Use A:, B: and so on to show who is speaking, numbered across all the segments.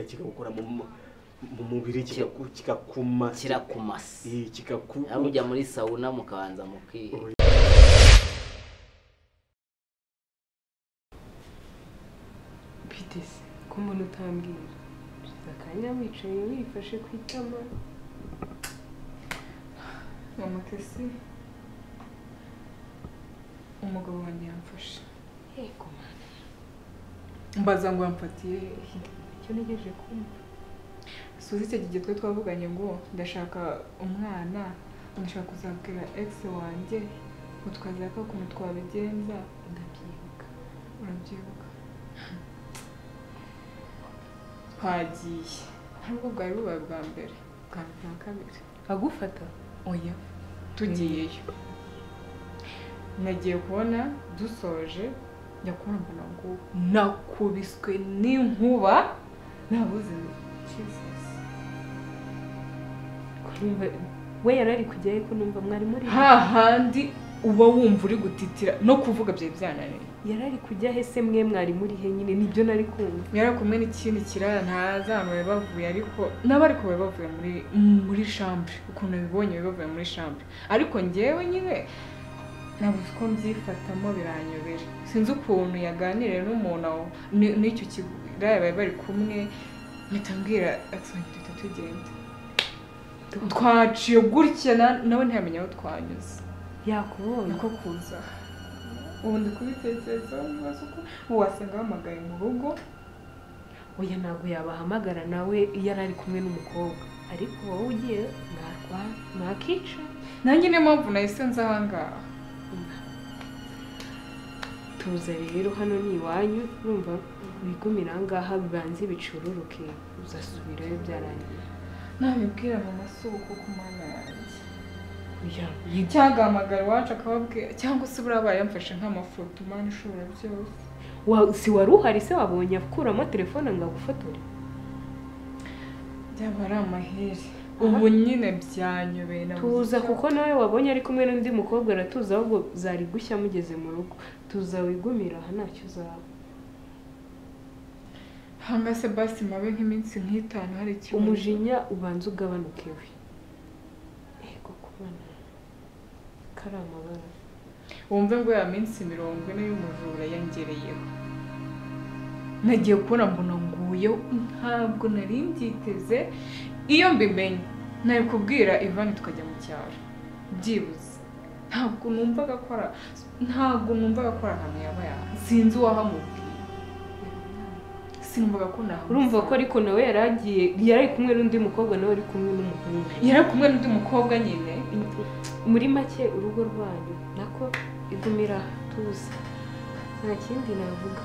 A: kikawukora mu mu mubiri kikaku- kikakumasa
B: kirakumasa
A: Eh, kikaku
B: nawe ujya muri sawuna mukabanza muki
C: bite se ko umuntu utambwira ushize akanya wicaye wifashe ku itama
D: Amakesi umugabo wanjye yamfashe
C: yego mwana
D: mbaza ngo yamfatiye he?
C: icyo ntegereje kumva
D: suzi icyo gihe twe twavuganye ngo ndashaka umwana ndashaka kuzabwira egisi wanjye ngo twazaka ukuntu twabigenza
C: ndabyibuka
D: urabyibuka twagiye ntabwo bwari bubaye bwa mbere bwa mbere na kabiri
C: agufata
D: oya tugiyeyo nagiye kubona dusoje njya kubona mbona ngo nakubiswe n'inkuba nabuze Jesus.
C: kurumva we yari ari kujyayo ko numva mwari muri
D: hahandi uba wumva uri gutitira no kuvuga byari byananiye
C: yari ari kujya he se mwe mwari muri he nyine nibyo nari kumva
D: yari kumwe n'ikindi kirara ntazi ahantu bari bavuye ariko nabo ariko bari bavuye muri muri shambure ukuntu nabibonye bari bavuye muri shambure ariko ngewe nyine ntabwo uzi uko mbyifatamo biranyobera sinzi ukuntu yaganiriye n'umuntu aho ni- n'icyo kiraya bari bari kumwe mpita mbwira akisongi duhita tugenda twaciye gutya na- nawe ntiyamenya aho twanyuze
C: yakubonye
D: niko kuza ubu ndi kubitekereza ntibaza uko wasanga bahamagaye mu rugo
C: oya ntabwo yabahamagara nawe yari ari kumwe n'umukobwa ariko wowe ugiye ntarwa ntakica
D: nanjye niyo mpamvu nahise nza ahangaha
C: tuza rero hano ni iwanyu urumva wigumira ahangaha bibanze bicururuke uzasubirayo byarangiye
D: nabibwira mama si uko ku mana yanjye
C: oya
D: cyangwa ahamagara iwacu akababwira cyangwa se buriya bayamfashe nk'amafoto umwana ushobora byose
C: wa- si wari uhari se wabonye akuramo telefone ngo agufotore
D: byaba ari amaheri ubu nyine byanyobeye nabuze
C: tuza
D: icyo-
C: kuko nawe wabonye ari kumwe n'undi mukobwa aratuza ahubwo zari gushya mugeze mu rugo tuza wigumira aha ntacyo uzaba
D: hanga se basi mabe nk'iminsi nk'itanu hari ikibazo
C: umujinya ubanza ugabanuke we yego kubana kari amabara
D: wumve ngo ya minsi mirongo ine y'umujura yongereyeho nagiye kubona mbona nguyeho ntabwo nari mbyiteze iyo mbimenye nari kubwira ivani tukajya mu cyaro byibuze ntabwo numvaga akora ntabwo numvaga akora ahantu yaba yaha sinzi uwahamubwiye sinumvaga ko nahamubwiye
C: urumva ko ariko nawe yari agiye yari ari kumwe n'undi mukobwa nawe ari kumwe n'umuhungu
D: yari kumwe n'undi mukobwa nyine
C: muri make urugo rwanyu nako igumira tuza nta kindi navuga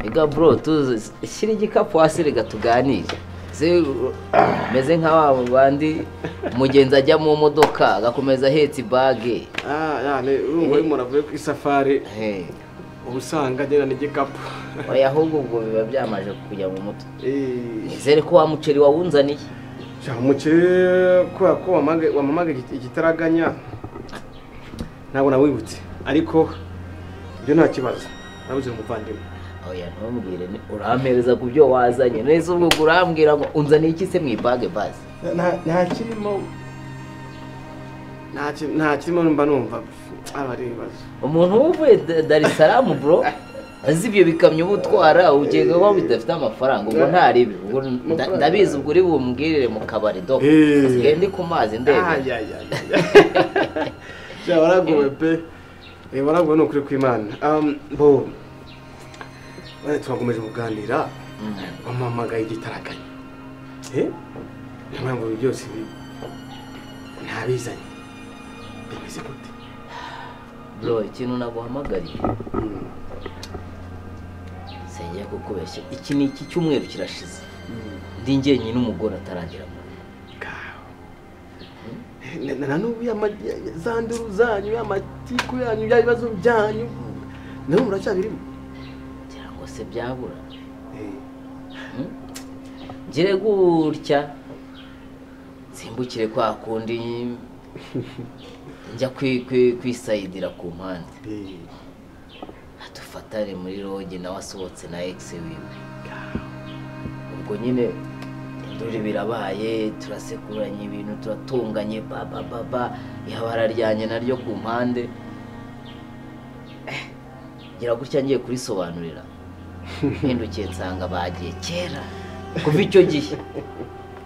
B: ega bro tuzi shyira igikapu hasi reka tuganire Se, meze nka wa bandi umugenzi ajya mu modoka agakomeza ahetse ibage
A: ah yani urumva urimo uravuye ku isafari
B: Hey,
A: uba usanga agenda n'igikapu
B: oya ahubwo ubwo biba byamaje kujya mu mutwe
A: Eh,
B: nizere ko wa muceri wawunzaniye
A: sha umukire kubera ko wamamaga- wamamaga igit- igitaraganya ntabwo nawibutse ariko ibyo nta kibazo nabuze umuvandimwe
B: oya ntumbwire ni- urampereza ku byo wazanye neza ubwo ubwo urambwira ngo unzaniye iki se mu ibage bazi
A: Nta- nta kirimo nta ki- nta kirimo mba numva aba ari ibibazo
B: umuntu uvuye Da- dar es salaam bro azi ibyo bikamyo uba utwara ugenga ko bidafite amafaranga ubwo ntaribi ubwo nda- ndabizi ubwo uri bumbwirire mu kabari do
A: Eh.
B: sigaye ndi ku mazi ndebe
A: ya waragowe pe Eh, waragowe ni ukuri kw'imana Um, bo bane twakomeje kuganira wamamagaye igitaraganya Eh, niyo mpamvu ibi byose ibi ntabizanye bimeze gute
B: bro ikintu naguhamagariye
A: Mm,
B: sengeye kukubeshya iki ni iki cyumweru kirashize
A: mm,
B: ndi njyenyine umugore ataragera mu rugo.
A: kaho. Na- na- na n'ubu ya ma- ya- ya- za nduru zanyu y'amatiku yanyu bya bibazo byanyu nabo muracyabirimo
B: cyangwa se byabura
A: Eh,
B: ngire gutya nsimbukire kwa kundi njya kwi- kwi- kwisayidira ku mpande
A: eh,
B: dufatane muri roge nawe asohotse na egisi wiwe
A: kaho.
B: ubwo nyine induri birabaye turasekuranye ibintu turatunganye babababa ihabara ryanjye naryo ku mpande Eh, ngira gutya ngiye kurisobanurira mpindukiye nsanga bagiye kera kuva icyo gihe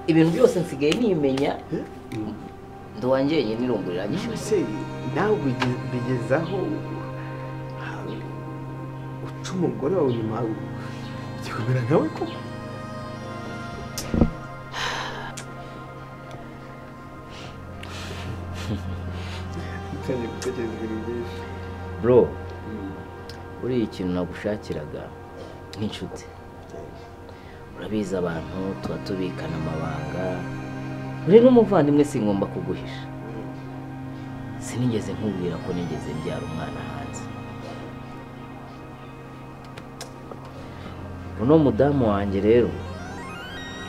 B: ibintu byose nsigaye nimenya ndi uwanjye wenyine irungurira
A: se nawe bige- bigezaho ah, uca umugore wawe inyuma igikomera nkawe ko gutekereza ibintu byinshi
B: bro buriya ikintu nagushakiraga nk'inshuti urabizi abantu tuba tubikana amabanga uri n'umuvandimwe singomba kuguhisha sinigeze nkubwira ko nigeze mbyara umwana hanze uno mudamu wanjye rero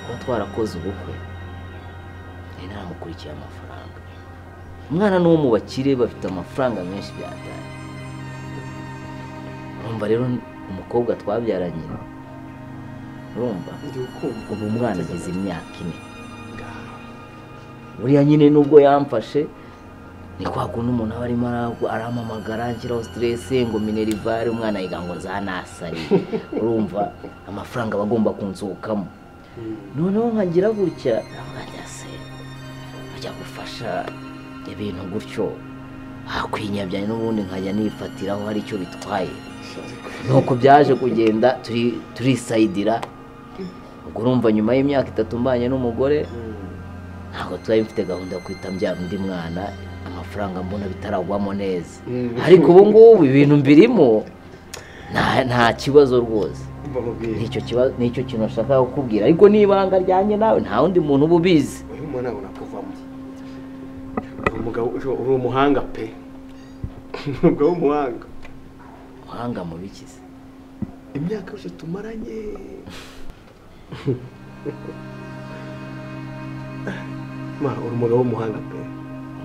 B: kuba twarakoze ubukwe nari naramukurikiye amafaranga umwana ni uwo mu bakire bafite amafaranga menshi byataye urumva rero umukobwa twabyaranye urumva
A: ndi ukumva
B: ubu umwana agize imyaka ine buriya nyine nubwo yamfashe ni kwa kundi umuntu aba arimo ara- arampamagara nshyiraho siteresi ngo minerivare umwana yiga ngo zanasari urumva amafaranga aba agomba kunzukamo noneho nkagira gutya nkamwanya se ajya gufasha ibintu gutyo hakwinyabya n'ubundi nkajya nifatiraho hari icyo bitwaye nuko byaje kugenda turi turisayidira ubwo urumva nyuma y'imyaka itatu mbanye n'umugore ntabwo twari mfite gahunda yo kwita mbyara undi mwana amafaranga mbona bitaragwamo neza
A: Mm.
B: ariko ubu ngubu ibintu mbirimo nta- nta kibazo rwose
A: mbamubwire
B: nicyo kibazo nicyo kintu nashaka kukubwira ariko n'ibanga ryanjye nawe nta wundi muntu uba ubizi
A: uyu mwana ntabwo nakuvamo Uri umugabo uri umuhanga pe umugabo w'umuhanga
B: muhanga mu bikize
A: imyaka yose tumaranye ma uri umugabo w'umuhanga pe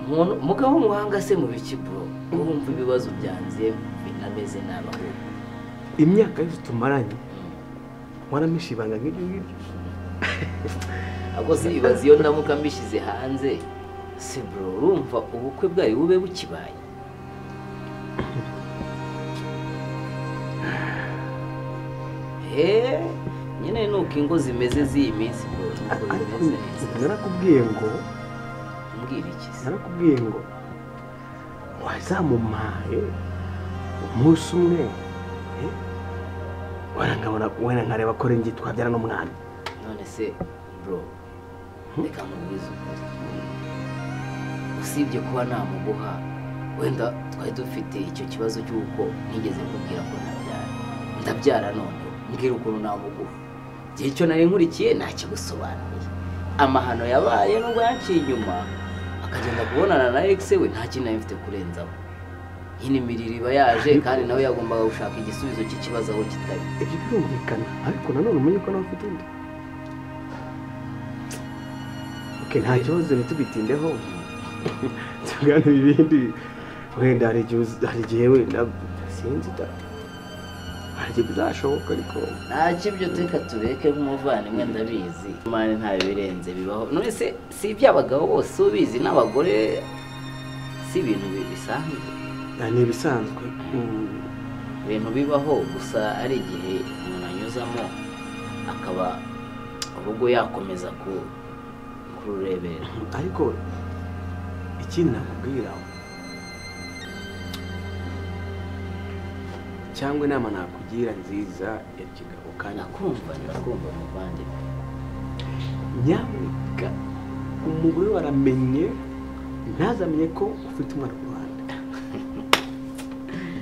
B: umuntu umugabo w'umuhanga se mu biki bro urumva ibibazo byanze binameze nabi ahubwo
A: imyaka yose tumaranye waramishe ibanga nk'iryo ngiryo
B: ahubwo se bibaza iyo ndamuka mbishyize hanze si bro urumva ubukwe bwari bube bukibaye eee nyine ni uko ingo zimeze z'iyi minsi bro ntabwo
A: ariko
B: bimeze neza
A: narakubwiye ngo
B: mbwira iki se
A: narakubwiye ngo wazamumaye umunsi umwe eh, warangabona wenda nkareba ko rengi twabyara n'umwana
B: none se bro reka nkubwize ukuri usibye kuba namuguha wenda twari dufite icyo kibazo cy'uko nigeze kubwira ko ntabyara ndabyara none mbwira ukuntu namuguha igihe cyo nari nkurikiye ntakigusobanuriye amahano yabaye nubwo yaciye inyuma akagenda kubonana na ex we nta kintu nari mfite kurenzaho nyine imirire iba yaje kandi nawe yagombaga gushaka igisubizo cy'ikibazo aho kitari
A: ibyo birumvikana ariko nanone umenye ko nawe ufite undi okay, nta kibazo ntitubitindeho tuganira ibindi wenda hari igihe uzi- hari igihe wenda sinzi da hari igihe bizashoboka ariko
B: ntacyo ibyo teka tureke nk'umuvandimwe ndabizi imana nta birenze bibaho none se si iby'abagabo bose ubizi n'abagore si ibintu bi- bisanzwe
A: ah, ni ibisanzwe Mm,
B: ibintu bibaho gusa ari igihe umuntu anyuzamo akaba urugo yakomeza ku kururebera
A: ariko ikindi nakubwira cyangwa inama nakugira nziza ya kigabo kandi
B: nakumva nakumva muvandimwe
A: nyamuneka umugore waramenye ntazamenye ko ufite umwana ku ruhande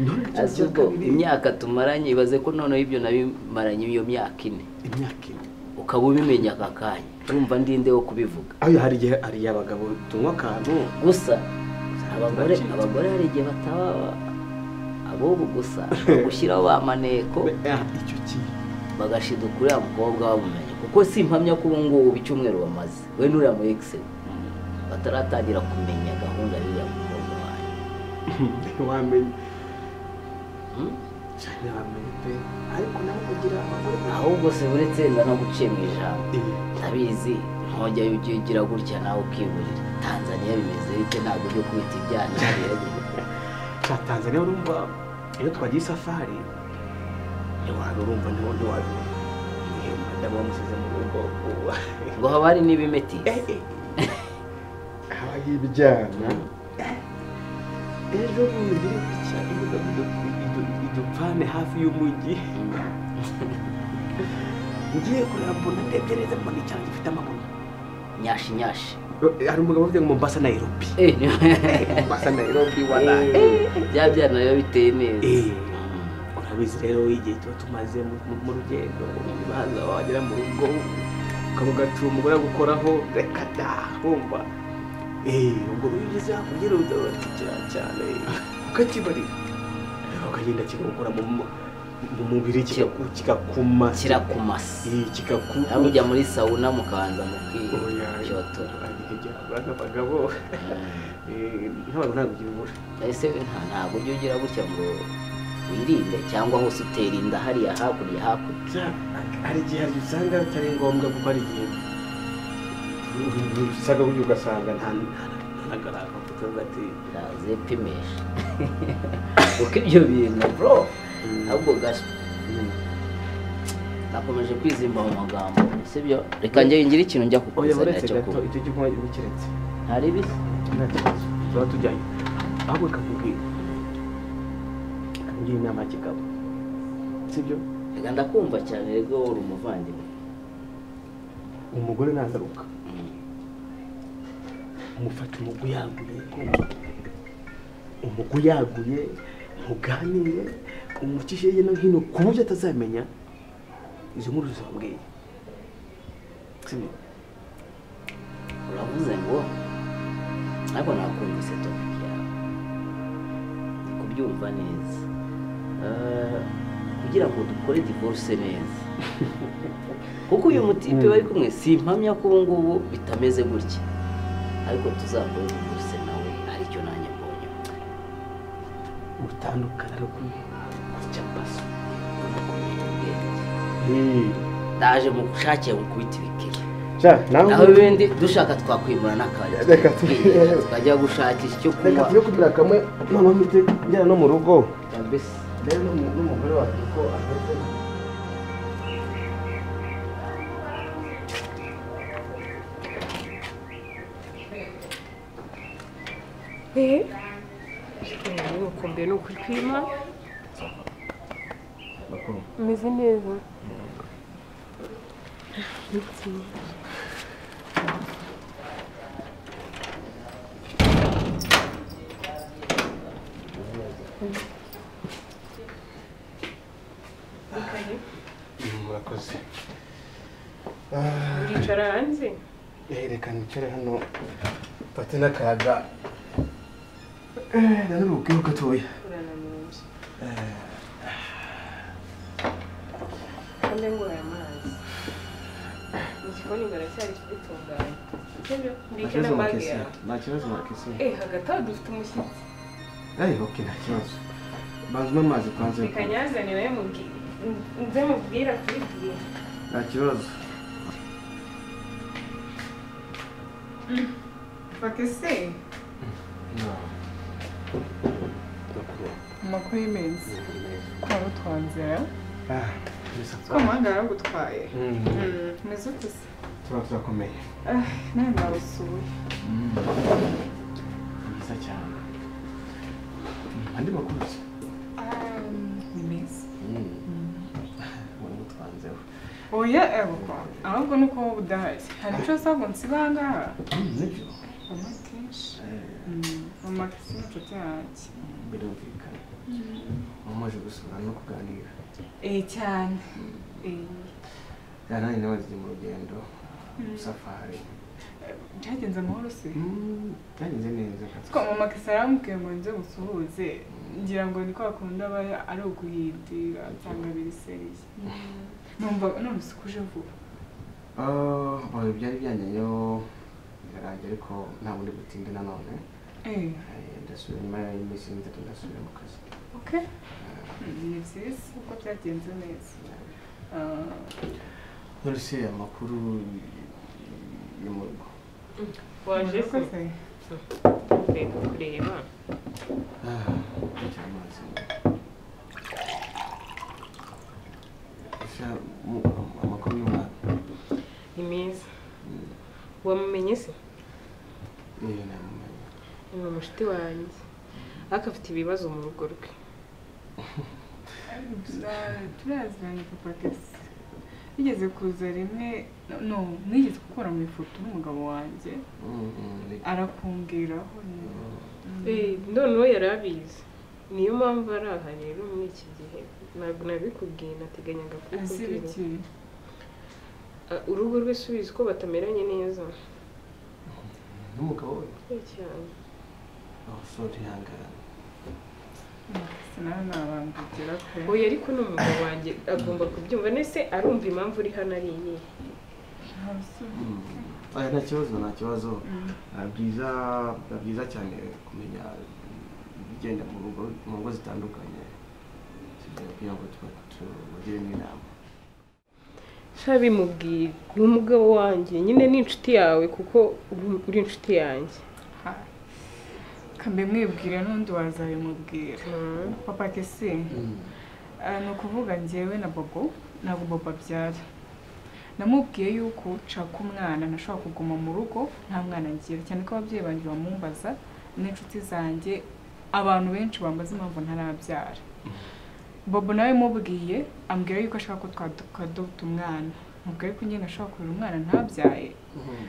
A: None ikibazo
B: azi
A: cya
B: ko
A: kabiri,
B: imyaka tumaranye ibaze ko noneho ibyo nabimaranye iyo myaka ine
A: imyaka ine
B: ukaba ubimenya aka kanya urumva ndinde wo kubivuga
A: aho hari igihe hari igihe abagabo tunywa akantu
B: gusa abagore abagore hari igihe bataba abobo gusa bagushyiraho ba maneko
A: Ah, icyo kintu
B: bagashiduka uriya mukobwa bamumenye kuko si impamya ko ubu ngubu icyumweru bamaze we n'uriya mu ex we bataratangira kumenya gahunda y'uriya mukobwa wanyu
A: wamenya
B: Hmm?
A: cyane bamenye pe ariko nawe kugira abagore
B: ahubwo se uretse nza no guciye mu ijambo
A: Eh,
B: ntabizi nkongera iyo ugiye ugira gutya nawe ukiburira tanzaniya bimeze bite ntabwo ujya kubita ibyaha
A: cya tanzania urumva iyo twagiye isafari ntiwari urumva niwo ntiwari ndaba wamusize mu rugo ubu-
B: ngo haba hari n'ibimeti
A: habaho ibijyana ejo bundi ngira gutya ibuga idupfane hafi y'umujyi ngiye kureba mbona ndegereze mbona icyaro gifite amaguru
B: nyashi nyashi
A: hari umugabo uvuga ngo mbasa nayirobi
B: Eh, ni-
A: mbasa nayirobi
B: Eh, bya byana biba biteye neza
A: Eh. urabizi rero igihe tuba tumaze mu- mu- mu rugendo ubanza wagera mu rugo ukavuga ati umugore agukoraho reka da wumva Eh, ubwo rero ugeze hakurya udabatikira cyane ukakibarira ukagenda kigakora mu mu- mu mubiri kikaku- kikakuma
B: kirakumasa
A: Eh, kikaku-
B: nawe ujya muri sawuna mukabanza
A: Oya.
B: mukicyotora
A: Igihe byabaga abagabo eh, ntabwo ntabwo ugira ubura
B: ese nta- ntabwo ujya ugira gutya ngo wirinde cyangwa hose utera inda hariya hakurya hakurya
A: Ja- hari igihe usanga atari ngombwa kuko hari igihe usanga burya ugasanga nta nagaranga kuvuga ati
B: ndaze pimisha kuko ibyo bintu bro ahubwo gas nakomeje kwizimba mu magambo sibyo reka njye ngire ikintu njya
A: oya
B: kukuzanira
A: uretse
B: cyo
A: gato
B: kunywa
A: icyo gihe uba ubikiretse
B: nta ribi
A: nta kibazo tuba tujyayo ahubwo kakubwira kakubwira inama y'ikigabo sibyo
B: reka ndakumva cyane rego uri umuvandimwe
A: umugore nagaruka umufata umuguyaguye kumva umuguyaguye muganire umukishe hirya no hino ku buryo atazamenya izo nkuru zambwiye sibyo
B: uravuze ngo ariko nakumvise topic yawe Ndi kubyumva neza Eh, kugira ngo dukore divorce neza kuko uyu mutipe bari kumwe simpamya ko ubu ngubu bitameze gutya ariko tuzakore divorce nawe aricyo nanjye mbonye
A: gutandukana no kujya paso
B: Ugomba kumenya ubwenge ndaje mu gushakira mu kubita ibikeri aho ibindi dushaka twakwimura n'akabari
A: Reka tu-
B: tukigera, tukajya gushakisha icyo kunywa
A: kugira kamwe noneho mpite njyana no mu rugo
B: kabisa
A: rero n'umu- n'umugore wacu uko ameze
C: eee ukombe ni ukuri kwima umeze neza
A: murakoze
C: uricara hanze
A: reka nicare hano mfate n'akayaga Eh, nanuruke gatoya
C: urananiwe kandi ngo aya mazi mu gikoni baracyari kubitunganya sibyo mbike na bage yawe
A: nta kibazo makesi
C: eee hagati aho dufite umushyitsi
A: eee oke nta kibazo banza unywe amazi kwanza
C: reka nyazane nawe mubwire nze mubwire akubibwire
A: nta kibazo
D: bakese amakuru y'iminsi kwa rutwanzira ko umuhanda yaragutwaye umeze ute se
A: tuba turakomeye
D: Ah, nawe nawusuye
A: ni mwiza cyane andi makuru se
D: ni meza
A: ubona utwanzeho
D: oya erwa ahubwo ni uko wowe udahari hari icyo usabwa nsiba aha ngaha
A: nibyo
D: amakenshi amakesi n'inshuti yanjye
A: birumvikana umaze gusura no kuganira
D: eh cyane eh
A: ya nanjye nawe ziri mu rugendo mu safari
D: byagenze amahoro se
A: byagenze neza
D: ko mama kesa yaramubwiye ngo nze musuhuze ngira ngo ni kwa kundi aba ari uguhindira cyangwa biriseriye numva none se uje vuba
A: Ah, oya, byari byanjyeyo birarangira ariko ntabwo ndi butinde nanone
D: eh
A: Eh, ndasubira nyuma y'iminsi itatu ndasubira mu kazi
D: okay
A: Eh,
D: ni byiza kuko byagenze neza Ah,
A: none se amakuru yo mu rugo
C: waje
D: murakoze.
C: kureba
A: Ah, ntakiri amazi. Ese mu- amakuru y'umwana
C: ni meza wamumenye se
A: niyo namumenye
C: ni umushuti wanjye ariko afite ibibazo mu rugo rwe
D: Tura- turaziranye papa kesi yigeze kuza rimwe no mwigeze gukora mu ifoto n'umugabo wanjye
A: Mm, mm, reka.
D: arakongeraho ni-
C: Eh, noneho yari abizi niyo mpamvu ari aha rero muri iki gihe ntabwo nabikubwiye nateganyaga
D: azi
C: kubikubwira
D: biki
C: Ah, urugo rwe subizi ko batameranye neza
A: n'umugabo we
C: Eh, cyane
A: abasore ihangane
D: sinawe nabambigera pe
C: oya ariko ni umugabo wanjye agomba kubyumva nese arumva impamvu uri hano ari iyi
D: nta bisubizo
A: Mm. Aya, nta kibazo nta kibazo Ah, byiza biba byiza cyane kumenya ibigenda mu rugo mu ngo zitandukanye kugira ngo tuba tubagiremo inama
C: sha bimubwire ni umugabo wanjye nyine ni inshuti yawe kuko uri- uri inshuti yanjye
D: kambe mwibwire n'undi wazabimubwira papa kesi Ah, ni ukuvuga njyewe na bobo ntabwo bobo abyara namubwiye yuko nshaka umwana ntashobora kuguma mu rugo nta mwana ngira cyane ko ababyeyi banjye bamumbaza n'inshuti zanjye abantu benshi bambaza impamvu ntarabyara bobo nawe mubwiye ambwira yuko ashaka ko twakadota umwana mubwira yuko nyine ashobora kurera umwana ntabyaye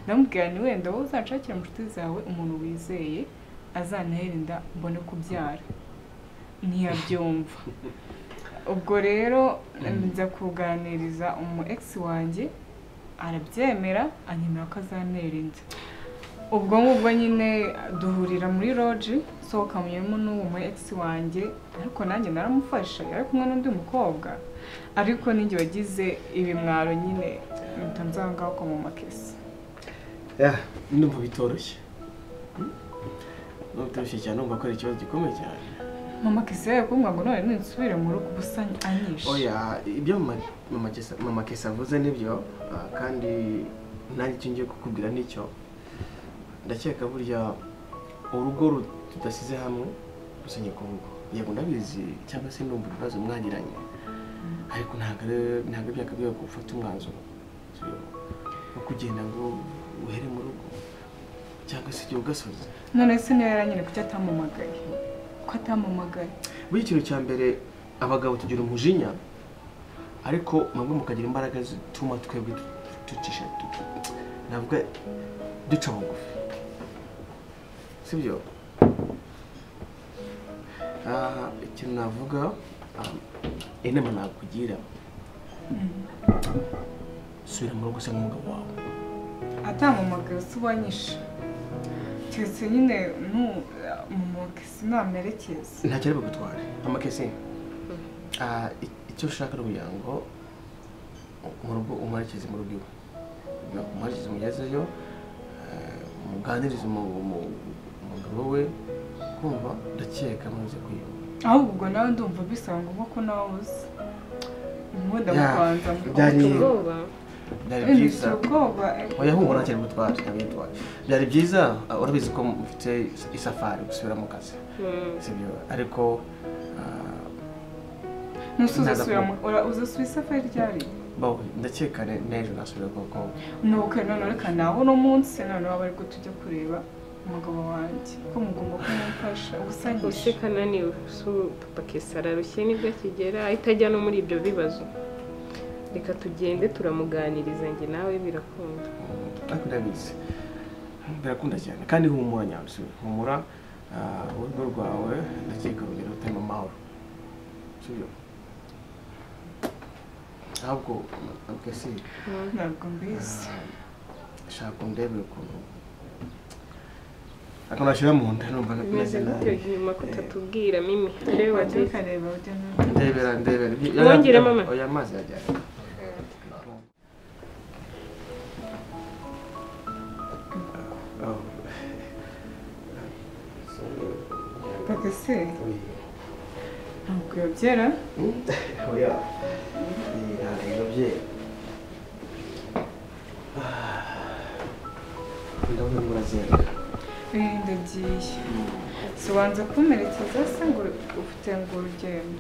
D: ndamubwira ni wenda wowe uzanshakira mu nshuti zawe umuntu wizeye azantera inda mbone kubyara ntiyabyumva ubwo rero njya kuganiriza umu egisi wanjye arabyemera anyemera ko azantera inda ubwo ngubwo nyine duhurira muri roji sohokanywemo n'uwo mu egisi wanjye ariko nanjye naramufasha yari kumwe n'undi mukobwa ariko ninjye wagize ibimwaro nyine mpita nzangaho ko mu makesi
A: ndumva bitoroshye ndumva bitoroshye cyane ndumva ko ari ikibazo gikomeye cyane
D: mama kesi yakubwira ngo none nsubire mu rugo ubusa anyishe
A: oya ibyo mama- mama Kesa- mama kesa avuze nibyo ah, kandi nanjye icyo ngiye kukubwira nicyo ndakeka burya urugo ru- tudasize hamwe rusanye ku rugo yego ndabizi cyangwa se ndumva ibibazo mwagiranye ariko ntabwo ari- ntabwo byakabwiye ko ufata umwanzuro so, wo kugenda ngo uhere mu rugo cyangwa se igihe ugasoze
D: none se niyo yaranyine kuki atampamagaye ko atampamagaye
A: buriya ikintu cya mbere abagabo tugira umujinya ariko mwebwe mukagira imbaraga zituma twebwe tu- ducisha tu- navuga duca bugufi sibyo Ah, ikintu navuga ah, inama nakugira subira mu rugo usa n'umugabo wawe
D: atampamagaye se ubanyishe keretse nyine nu mumakesi namerekeza
A: ntacyo ari bugutware amakesi Ah, i- icyo ushaka ni ukugira ngo mu rugo umuherekeze mu rugo iwe No, umuherekeze umugezeyo eh, muganirize umu- umu- umugabo we kumva ndakeka muze kwiyumva
D: ahubwo ubwo nawe ndumva bisaba ngombwa ko nawe uzi umuda
A: Ya,
D: kubanza
A: byari-
C: ufite ubwoba
A: byari byiza
D: bwiza ubwoba
A: oya humura ntacyo ari bugutware ntabwo ari bugutware byari byiza ah, urabizi ko mufite is- isafari gusubira mu kazi
C: Mm.
A: sibyo ariko ah,
D: ntusuzasubira uzasubiza isafari ryari
A: bawe ndakeka ne- n'ejo nasubira kuko
D: nuko none reka nawe uno munsi none waba ariko tujya kureba umugabo wanjye ko mugomba kumufasha
C: use
D: ubusanyisha
C: kananiwe si papa kesi ararushye nibwo akigera ahita ajya no muri ibyo bibazo reka tugende turamuganiriza njye nawe birakunda
A: ariko ndabizi birakunda cyane kandi humura nyabyo humura ah, urugo rwawe ndakeka rugero rutarimo amahoro sibyo ahubwo ntabwo si
D: ntabwo mbizi
A: shaka undebere ukuntu akantu bashyira mu nda numva
C: bimeze
A: nakumeze
C: gutyo
A: nabi
C: nyuma ko utatubwira mimi reba
D: wajya
C: Jesse.
D: ukareba ujya no
A: ndebera ndebera
C: Wongeremo ama-
A: oya amazi yajyanye Oh.
D: papa se ntabwo yabyera
A: oya iyi ntabwo inobye ndabona ngo urazenga
D: Eh, ndagiye si wanze kumerekeza se ngo ufite ngo urugendo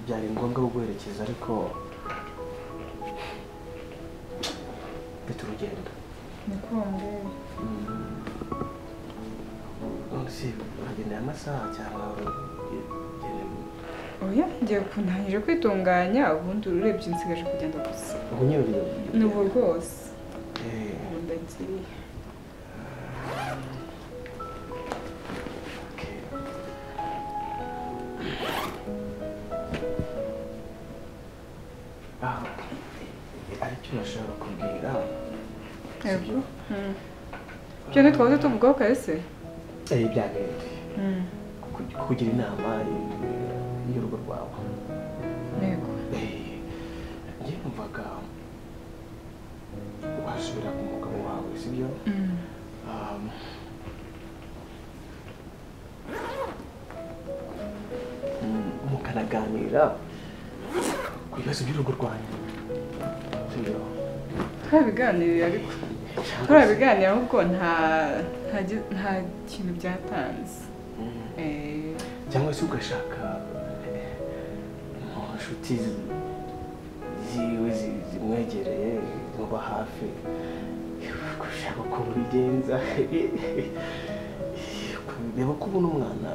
A: byari ngombwa kuguherekeza ariko mfite urugendo
D: niko wambwiye
A: none se uragenda aya masaha cyangwa ugenda
D: oya ngiye kundangije kwitunganya ubundi urebye nsigaje kugenda gusa
A: unyururiye
D: ni ubu rwose
A: Eh,
D: ubu ndagiye
A: okay. Ah, aricyo nashaka kubwira
D: Yego. Mm. ibyo ntitwabuze tuvugaho kahise
A: Eh, byagendeye ku- kukugira inama eh, y'urugo rwawe
D: yego
A: Eh, njye numvaga wasubira ku mugabo wawe sibyo
D: Mm.
A: Um, mm, mukanaganira ku bibazo by'urugo rwanyu sibyo
D: twabiganiriye ariko turabiganira ahubwo nta nta gi- nta kintu byatanze
A: Mm.
D: Eh,
A: cyangwa se ugashaka eh, mu nshuti zi- ziwe zi- zimwegereye zimuba hafi gushaka uko bigenza reba ko ubona umwana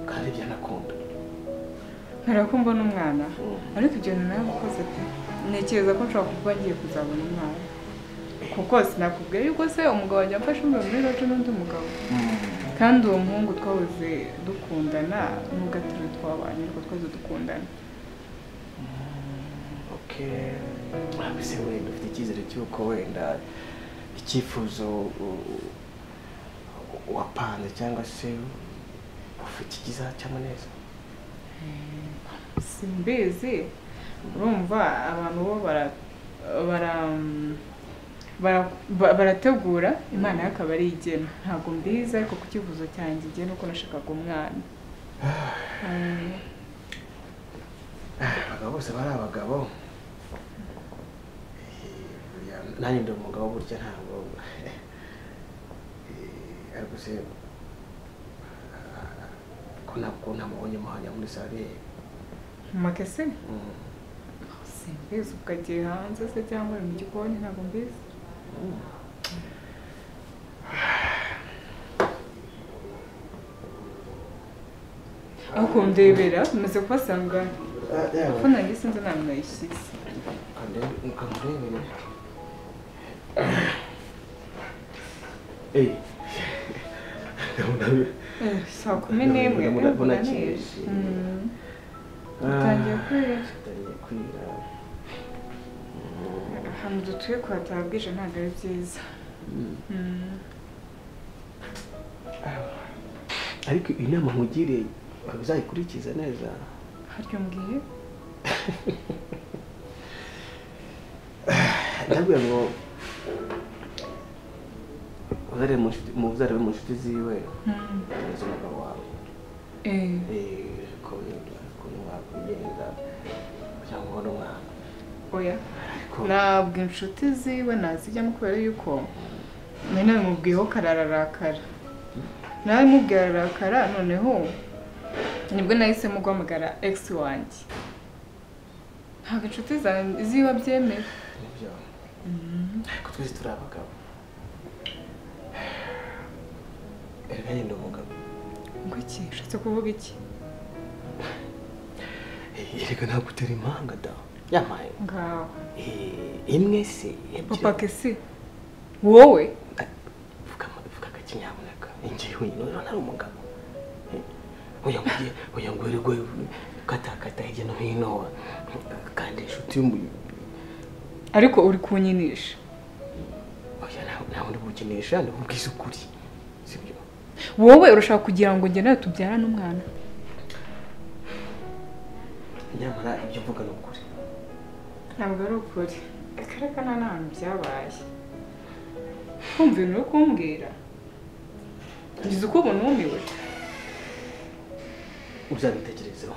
A: kandi byanakunda
D: mpera ko mbona umwana
A: Mm.
D: ariko ibyo bintu nawe ukoze pe ntekereza ko nshobora kuba ngiye kuzabona umwana kuko sinakubwira yuko se umugabo wanjye amfashe umwe muri rojo n'undi mugabo kandi uwo muhungu twahoze dukundana nubwo atari we twabanye ariko twahoze dukundana
A: Okay. Mbese wenda ufite icyizere cy'uko wenda icyifuzo u- u- wapanze cyangwa se ufite kizacamo neza
D: simbizi urumva abantu bo bara bara- bara- ba- barategura imana yo akaba ari igena ntabwo mbizi ariko ku cyifuzo cyanjye igena uko nashakaga umwana Eh,
A: abagabo bose bari abagabo Eh, burya nanjye ndi umugabo burya ntabwo Eh, ariko se ah, ko ntabwo ntamubonye muhanya muri sare
D: mu makese
A: Mm.
D: simbizi ukagiye hanze se cyangwa uri mu gikoni ntabwo mbizi aho kundebera maze kubasanga
A: Ah, yeah.
D: afunange sinzi ntabwo nayishyize
A: ukamurebere eyi
D: Eh, saa kumi n'imwe
A: Ndabona-
D: eh,
A: ndabona
D: munanira.
A: kinishimye.
D: Mm. Utangiye kwira
A: utangiye kwira
D: ahantu dutuye kuhataba bwije ntabwo ari byiza Mm.
A: ariko inama nkugiriye waba uzayikurikiza neza
D: harya umbwiye
A: ndabwira ngo uzarebe mu nshuti- mu- uzarebe mu nshuti ziwe
D: Mm.
A: z'umugabo wawe
D: Eh,
A: Eh, ko wenda ukuntu wakwigenza kugira ngo ubone umwana
D: oya
A: ariko
D: ntabwo inshuti ziwe nazijyamo kubera yuko nari nabimubwiyeho karararakara nabimubwira ararakara noneho nibwo nahisemo guhamagara egisi wanjye ntabwo inshuti za- ziwe abyemera
A: nibyo ariko twese turi abagabo erega yenda umugabo
D: ngo iki ushatse kuvuga iki
A: erega ntabwo utera impanga da yampaye
D: ngaho
A: imwe se
D: papa kesi wowe
A: vuga agakinyamuneka ingiye wenyine urabona ari umugabo oya nguye oya nguye rwe ukatakata hirya no hino kandi inshuti y'umu-
D: ariko uri kunyinisha
A: oya ntawe ntawe ndi bukinisha ndi bubwize ukuri sibyo
D: wowe urashaka kugira ngo njye nawe tubyarane umwana
A: nyamara ibyo mvuga ni ukuri
D: ntabwo ari ukuri akareka nta n'ahantu byabaye kumva ibintu uri kumbwira ngize uko ubona wumiwe
A: uzabitekerezeho